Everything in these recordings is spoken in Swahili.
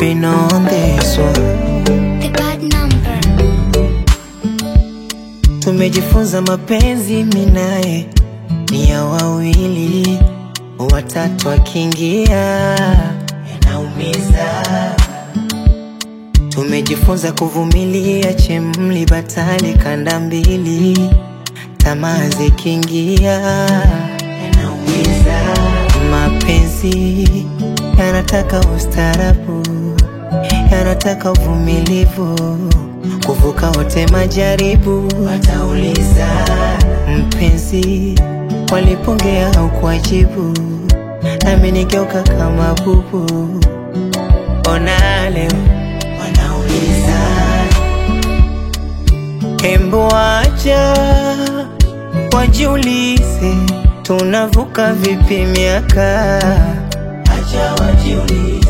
been on this one. The bad number. Tumejifunza mapenzi minaye ni ya wawili, watatu akiingia yanaumiza. Tumejifunza kuvumilia chemli batali kanda mbili, tamaa zikiingia yanaumiza. Mapenzi yanataka ustarabu, yanataka uvumilivu, kuvuka wote majaribu. Watauliza mpenzi, walipongea au kuajibu, nami nigeuka kama bubu. Ona leo wanauliza, hembo acha wajiulize, tunavuka vipi miaka? Acha wajiulize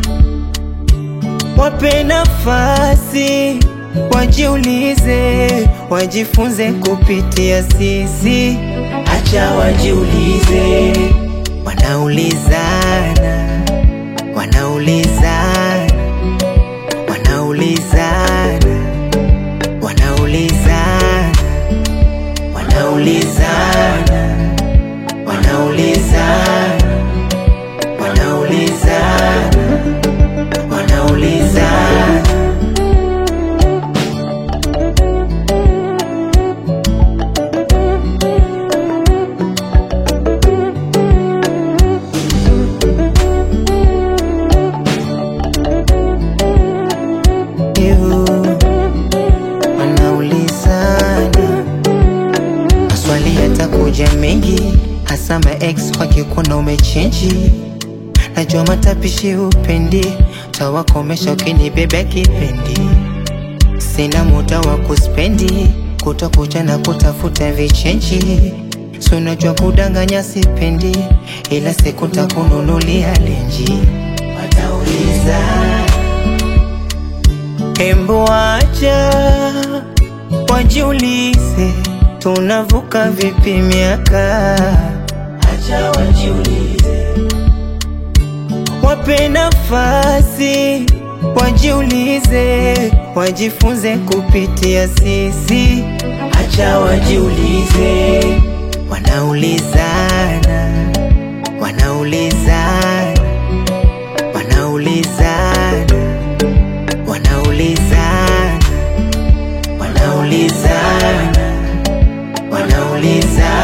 wape nafasi wajiulize, wajifunze kupitia sisi. Acha wajiulize, wanaulizana, wanaulizana, wanaulizana, wanaulizana, wanaulizana, wanaulizana, wanaulizana wanaulizana Ew, wanaulizana maswali yatakuja mengi, hasa ma ex wakikuona umechenji. Najua matapishi upendi, tawakomesha ukinibebea kipendi. Sina muda wa kuspendi, kutakucha na kutafuta vichenji. Si unajua kudanganya sipendi, ila siku takununulia lenji. Watauliza Hembo acha wajiulize, tunavuka vipi miaka? Acha wajiulize, wape nafasi wajiulize, wajifunze kupitia sisi. Acha wajiulize, wanaulizana, wanaulizana, wanaulizana wanaulizana wanaulizana wanaulizana